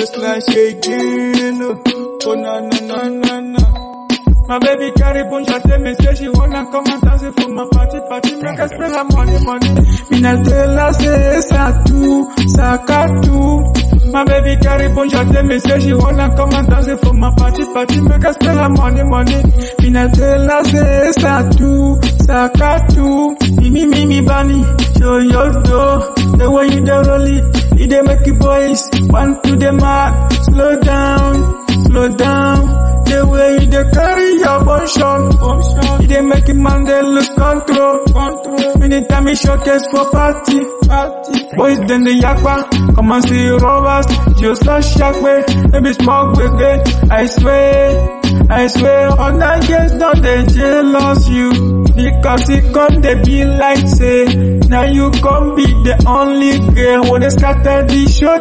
waistline shaking. Oh, oh na na na na na. My baby carry punch and tell me say she wanna come and dance it for my party party make her spend her money money. Me not tell her say satu sakatu. My baby carry punch and tell me say she wanna come and dance it for my party party make her spend her money money. Me not tell her say satu sakatu. Mimi mimi bani show your door the way you dey roll it. You dey make you boys want to the mad. Slow down, slow down. The way you dey carry your motion, you dey make a man dey lose control. control. Anytime you showcase for party, party. boys then the yakpa, come and see robbers, just a shark way, maybe smoke gbege. I swear, I swear, all that girls don't they jealous you. Because it come they be like say, now you come be the only girl when they scatter the show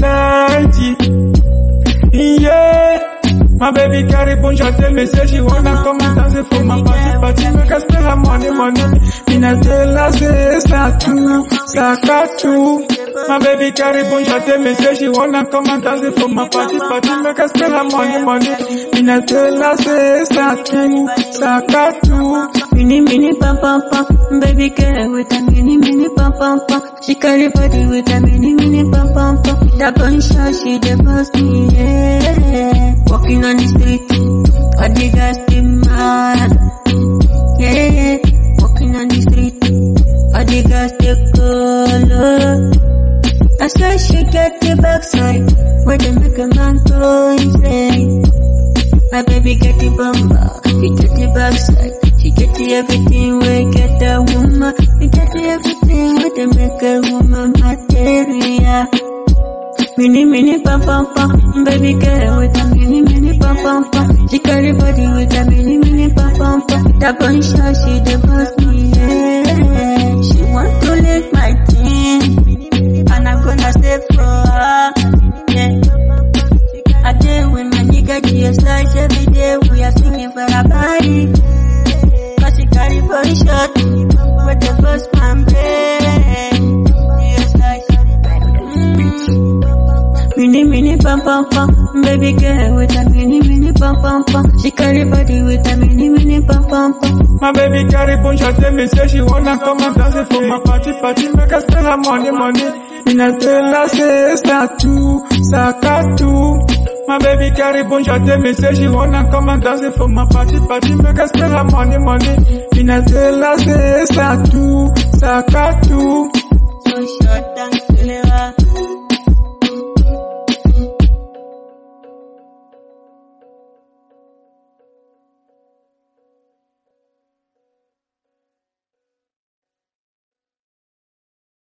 tonight. Yeah. My baby carry punch and tell me say she wanna come and dance it for my party party make her spend her money money. Me not tell her say satu sakatu. My baby carry punch and tell me say she wanna come and dance it for my party party make her spend her money money. Me not tell her say satu sakatu. Mini mini pam pam pam, baby girl with a mini mini pam pam pam. She carry body with a mini mini pam pam pam. That gunshot she the boss me, yeah. Walking on the street, all the guys get mad, yeah. Walking on the street, all the guys they color. I swear she get the backside, where they make a man go insane. My baby get the bumper, she get the backside. She get the everything we get a woman. She get the everything we they make a woman material. Mini mini pam pam pam, baby girl with a mini mini pam pam pam. She carry body with a mini mini pam pam pam. That gunshot she the boss me, yeah. She want to lick my team, and I'm gonna stay for her, yeah. I deal with my nigga GS like every day. We are singing for her body. Cause she carry body shot with the first man brain. GS like mm. Mini mini pam pam pam, baby girl with a mini mini pam pam pam. She carry body with a mini mini pam pam pam. My baby carry punch and tell me say she wanna come and dance it for my party party make her spend her money money. Me not tell her say satu sakatu. My baby carry punch and tell me say she wanna come and dance it for my party party make her spend her money money. Me not tell her say satu sakatu.